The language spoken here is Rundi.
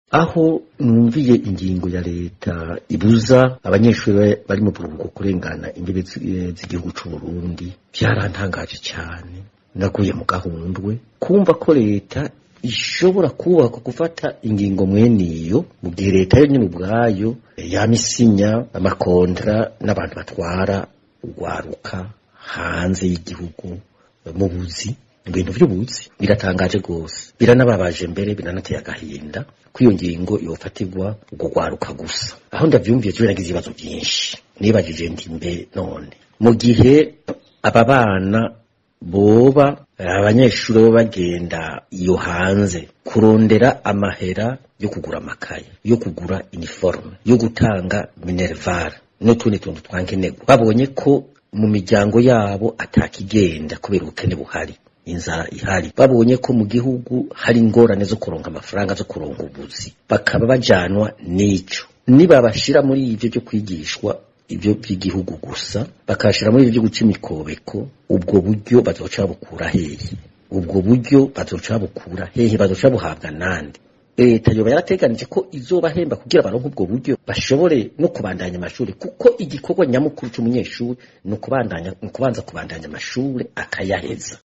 aho numviye ingingo ya leta ibuza abanyeshuri bari mu buruhuko kurengana imbibe z'igihugu c'u Burundi vyarantangaje cyane naguye mu gahundwe kumva ko leta ishobora kubaka gufata ingingo mwene iyo mu gihe leta yo nyine ubwayo yamisinya amakontra n'abantu batwara urwaruka hanze y'igihugu mu buzi ibintu by'ubuzi biratangaje rwose biranababaje mbere biranateye agahinda ko iyo ngingo yofatirwa urwo rwaruka gusa aho ndavyumviye je nagize ibibazo byinshi nibajije ndi mbe none mu gihe aba bana boba abanyeshuri bo bagenda iyo hanze kurondera amahera yo kugura amakaye yo kugura uniforme yo gutanga minerval n'utundi tuntu twankenerwa babonye ko mu miryango yabo atakigenda kubera ubukene buhari inzara ihari babonye ko mu gihugu hari ingorane zo kuronka amafaranga zo kuronka ubuzi bakaba bajanwa n'ico nibabashira muri ivyo byo kwigishwa ibyo by'igihugu gusa bakashira muri ibyo guca imikobeko ubwo buryo bazoca bukura hehe ubwo buryo bazoca bukura hehe bazoca buhabwa nande leta yoba yarateganije ko izobahemba kugira baronke ubwo buryo bashobore no kubandanya amashuri kuko igikorwa nyamukuru c'umunyeshuri ni ukubandanya ni ukubanza kubandanya amashuri akayaheza